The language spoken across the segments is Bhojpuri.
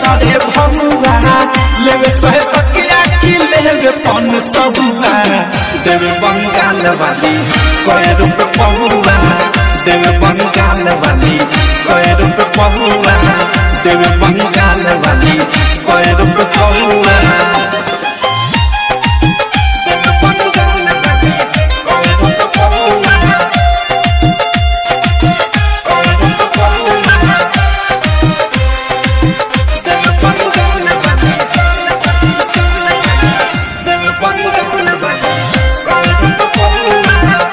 रे भमुआ लेवे सहे तकिया की लेवे पन सबुआ देवे बंगाल वाली कहे रुप पहुआ देवे बंगाल वाली कहे रुप पहुआ देवे बंगाल वाली कहे रुप पहुआ देवे बंगाल वाली कहे रुप पहुआ कहे रुप पहुआ देवे बंगाल वाली देवे बंगाल वाली कहे रुप पहुआ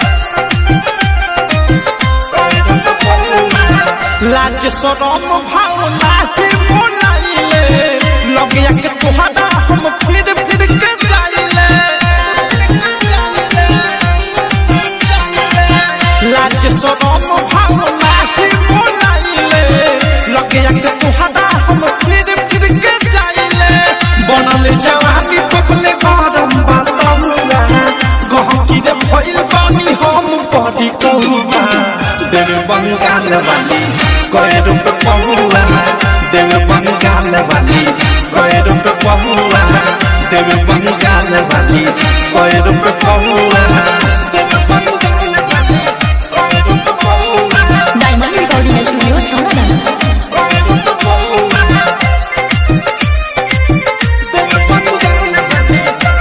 लाज सरम भावना के मोलाइले लगिया के तोहरा हम फिर फिर के जाइले लाज सरम भावना के मोलाइले लगिया के तोहरा हम फिर फिर के जाइले बनल जवानी तकले गरम बातमुआ गहकी रे भइल बानी हम पड़ी कहुआ देवे बंगाल वाली कहे रूप पहुआ देवे बंगाल वाली कहे रूप पहुआ देवे बंगाल वाली कहे रूप पहुआ देवे बंगाल वाली कहे रूप पहुआ डायमंड रिकॉर्डिंग स्टूडियो छावड़ा कहे रूप पहुआ देवे बंगाल वाली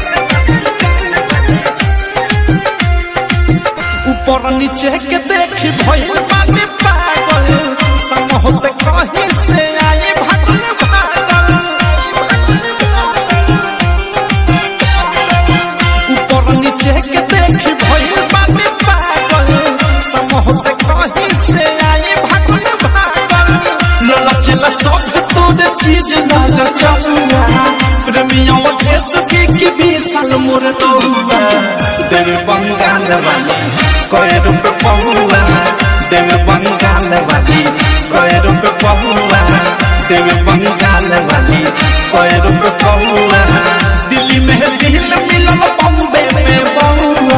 ऊपर नीचे के देखी भइल बानी पागल संग होते कहीं से आई भागल भागल ऊपर नीचे के देखी भइल बानी पागल संग होते कहीं से आई भागल भागल ललच ल सब तोरे चीज लाल चलुआ प्रेमियों देश के की विशाल मोर तोबा देवे बंगाल वाली कहे रूप पहुआ देवे बंगाल वाली कहे रूप पहुआ देवे बंगाल वाली कहे रूप पहुआ दिल्ली में दिल मिलल बॉम्बे में बहुआ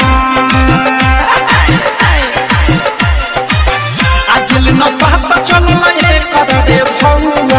आजल न पता चलल ये कर रे भौआ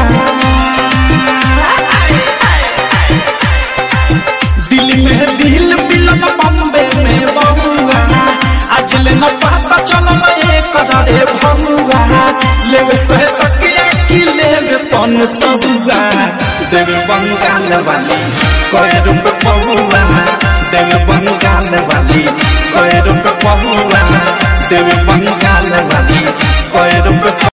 दिल में दिल मिलन बॉम्बे में बहुआ आजल न पता चलल ये कर रे भौआ लेवे से तकिया की लेवे पन सबुआ देवे बंगाल वाली कहे रूप पहुआ देवे बंगाल वाली कहे रूप पहुआ देवे बंगाल वाली कहे रूप